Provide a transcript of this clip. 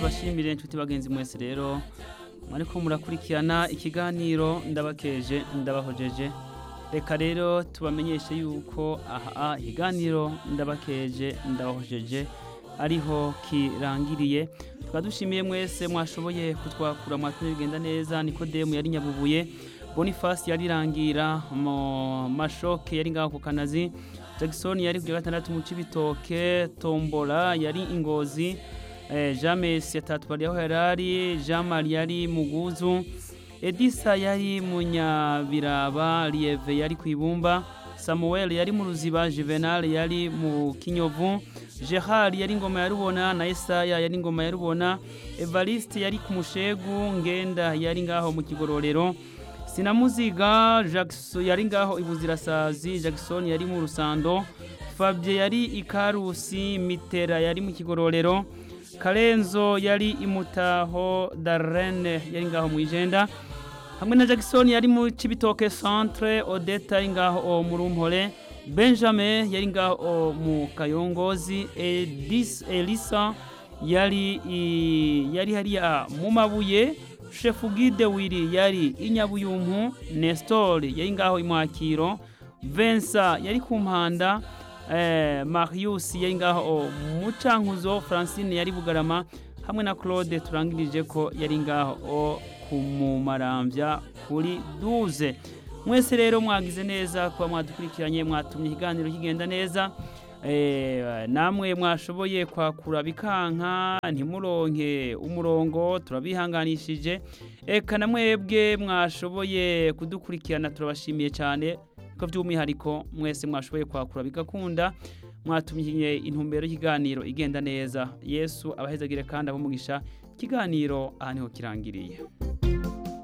ndabashimire inshuti bagenzi mwese rero mwariko murakurikirana ikiganiro ndabakeje ndabahojeje reka rero tubamenyeshe yuko aha ikiganiro ndabakeje ndabahojeje ariho kirangiriye tukaba dushimiye mwese mwashoboye kutwakura mwatumye bigenda neza nikodemu yari nyabubuye bonifasi yarirangira mu mashoke yari ngaho ku kanazi jackson yari kuya gatandatu mu cibitoke tombola yari ingozi eh, james yatatwari aho yarari jean marie yari muguzu edisa yari munyabiraba lieve yari kwibumba samuel yari mu ruziba juvenal yari mu kinyovu gerard yari ingoma ya rubona na esaya yari ingoma ya rubona evariste yari ku mushegu ngenda yari ngaho mu kigororero sinamuziga jackson yari ngaho ibuzirasazi jackson yari mu rusando fabie yari ikarusi mitera yari mu kigororero karenzo yari imutaho darene yari ngaho mu ijenda hamwe na jackson yari mu cibitoke centre odeta yari ngaho mu rumpore benjamin yari ngaho mu kayongozi edis elisa yari yari hariya mu mabuye shefu gide wiri yari inyabuyumpu nestor yari ngaho imwakiro vensa yari ku mpanda eh, marius yari ngaho mu cankuzo francine yari bugarama hamwe na claude turangirije ko yari ngaho kumumarambya kuri duze mwese rero mwagize neza kuba mwadukurikiranye mwatumye ikiganiro kigenda neza namwe mwashoboye kwakura bikanka ntimuronke umurongo turabihanganishije eka na mwebwe mwashoboye kudukurikirana turabashimiye cyane ko by'umwihariko mwese mwashoboye kwakura bigakunda mwatumye intumbero y'ikiganiro igenda neza yesu abahezagire kandi abumugisha ikiganiro aha niho kirangiriye